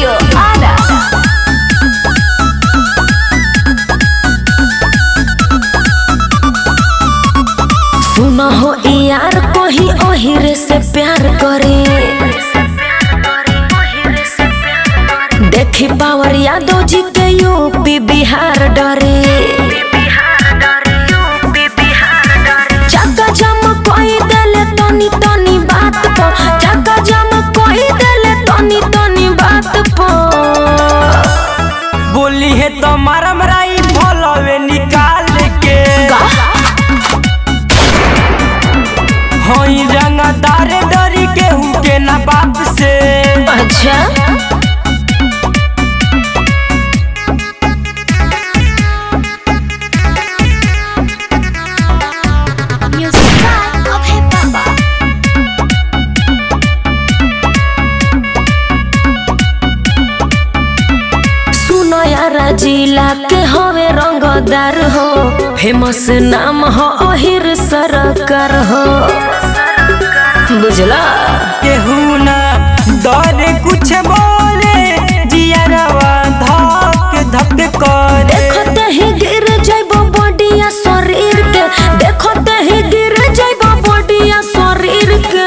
Studio Ada. सुना हो यार कोही ओहिरे से प्यार करे देखी पावर यादव जी के यूपी बिहार डरे चक्का जम कोई देले तनी तनी बात पो चक्का जम कोई देले तनी तनी बात पो बोली है तो मारा मराई भोलवे निकाल के होई रंगदार डरी के हूँ के ना बाप से अच्छा Music by Abhay Baba. सुनो यार जिला के हवे रंगदार हो फेमस नाम हो ओहिर सरकार हो बुझला केहू ना डरे कुछ बोले जियरवा धक धक करे देखते ही गिर जाइबो बॉडिया शरीर के देखते ही गिर जाइबो बॉडिया शरीर के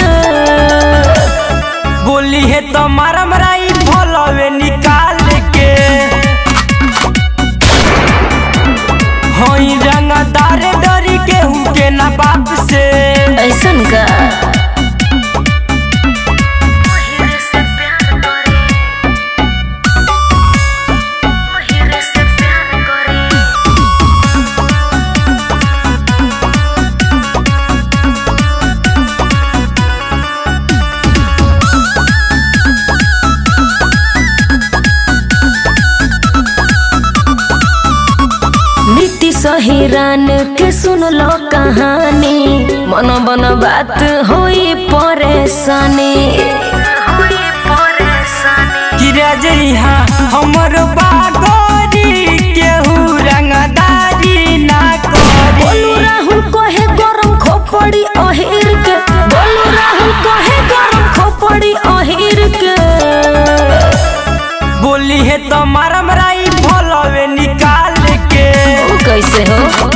बोली है तो मारा मराई भोलवे निकाल के होई रंगदार डरी के हूँ के ना बाप से ऐसन का नीति सहिरान के सुन लो कहानी मन बन बात होई परेशानी किरा जइहा हमर बागोरी केहू रंगदारी ना बोलू करे राहुल कहे गरम खोपड़ी अहिर के बोलू राहुल कहे गरम खोपड़ी अहिर के बोली है तो मारा मराई भोलवे निकाल के ऊ कैसे हो